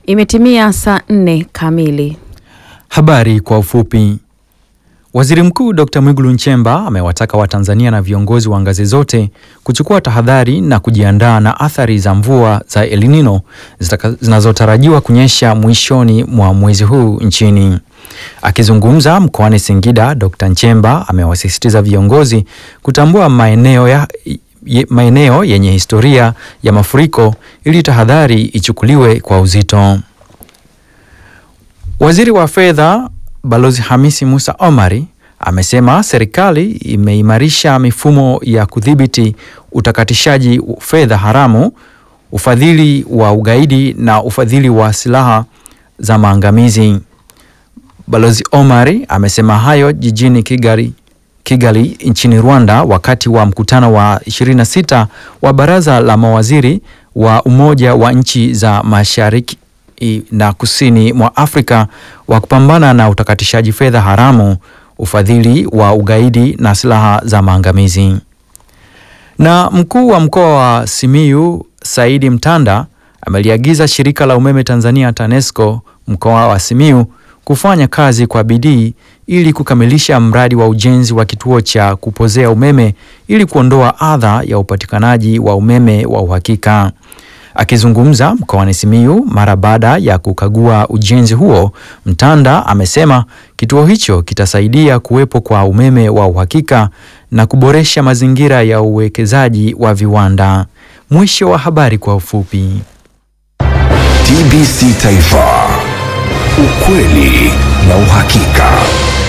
Imetimia saa nne kamili. Habari kwa ufupi. Waziri Mkuu Dr. Mwigulu Nchemba amewataka Watanzania na viongozi wa ngazi zote kuchukua tahadhari na kujiandaa na athari za mvua za El Nino zinazotarajiwa kunyesha mwishoni mwa mwezi huu nchini. Akizungumza mkoani Singida, Dr. Nchemba amewasisitiza viongozi kutambua maeneo ya ye, maeneo yenye historia ya mafuriko ili tahadhari ichukuliwe kwa uzito. Waziri wa Fedha Balozi Hamisi Musa Omari amesema serikali imeimarisha mifumo ya kudhibiti utakatishaji fedha haramu, ufadhili wa ugaidi na ufadhili wa silaha za maangamizi. Balozi Omari amesema hayo jijini Kigali, Kigali nchini Rwanda wakati wa mkutano wa 26 wa Baraza la Mawaziri wa Umoja wa Nchi za Mashariki na Kusini mwa Afrika wa kupambana na utakatishaji fedha haramu, ufadhili wa ugaidi na silaha za maangamizi. Na mkuu wa mkoa wa Simiyu Saidi Mtanda ameliagiza shirika la umeme Tanzania TANESCO mkoa wa Simiyu kufanya kazi kwa bidii ili kukamilisha mradi wa ujenzi wa kituo cha kupozea umeme ili kuondoa adha ya upatikanaji wa umeme wa uhakika. Akizungumza mkoani Simiyu mara baada ya kukagua ujenzi huo, Mtanda amesema kituo hicho kitasaidia kuwepo kwa umeme wa uhakika na kuboresha mazingira ya uwekezaji wa viwanda. Mwisho wa habari kwa ufupi. TBC Taifa, ukweli na uhakika.